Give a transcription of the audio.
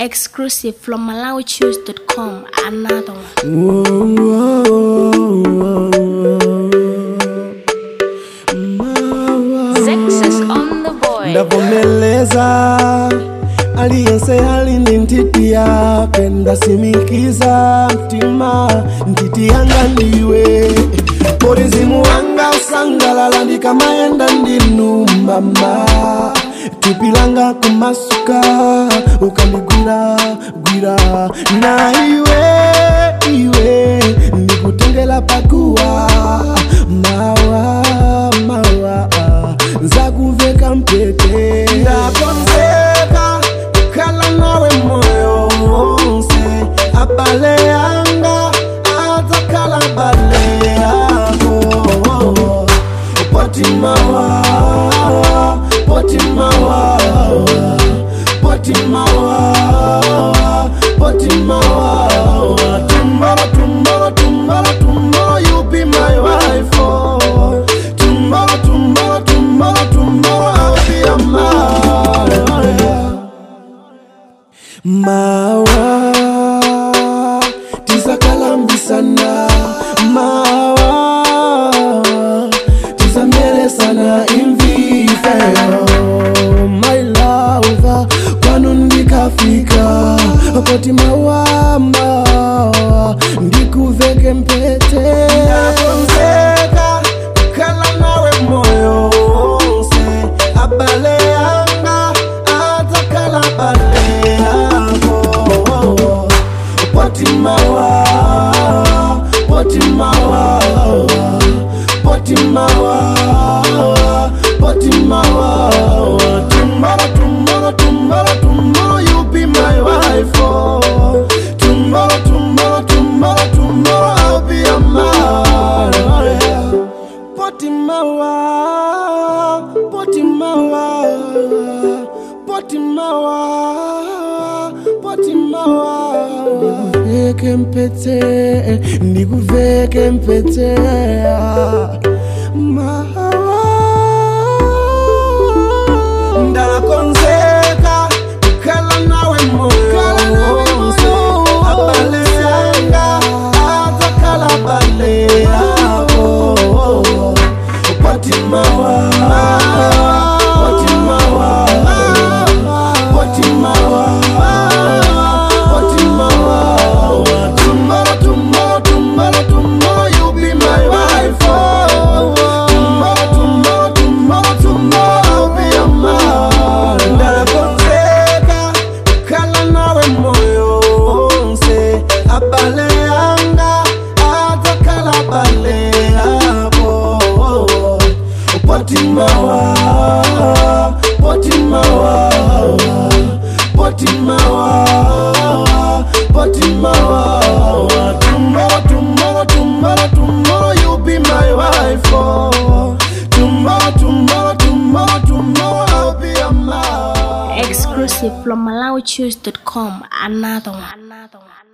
Exclusive from MalawiChoose.com. Another one. Success on the boy. ndavomeleza aliyense alindi ntiti yake ndasimikiza mtima ntiti yanga ndiwe polizimu wanga usangalala ndikamayenda ndinu mama tupilanga kumasuka ukandigwira gwira na iwe iwe ndikutengela pakuwa mawa mawa nzakuveka mpete ndakonzeka kukhala nawe moyo wonse abale yanga adzakhala bale yako potimawa potimawa potimawa potimawa tomorrow tomorrow tomorrow tomorrow you be my wife oh. tomorrow tomorrow tomorrow tomorrow I'll be your man mawa tisakalambisana mawa tisamelesana imvifeo my love kwanu ndikafika poti mawa mawa ndikuveke mpete ndakonzeka kukhala nawe moyo wonse abale yanga adzakhala bale yako potimawa potimawa potimawa potimawa tomorrow tomorrow tomorrow tomorrow you be my wife oh. tomorrow tomorrow tomorrow tomorrow I'll be your man oh, yeah. potimawa potimawa potimawa potimawa ndikuveke mpete ndikuveke mpete mawa ndakonzeka kukhala nawe moyo wonse abale yanga adzakhala bale yako potimawa potimawa potimawa potimawa tomorrow tomorrow tomorrow tomorrow you be my wife oh. tomorrow tomorrow tomorrow tomorrow I'll be your man ndakonzeka kukhala nawe moyo wonse abale yanga adzakhala bale yako potimawa potimawa potimawa potimawa tomorrow tomorrow tomorrow tomorrow you be my wife oh. tomorrow tomorrow tomorrow tomorrow I'll be your man Exclusive from MalawiChoose.com. Another one. Another one.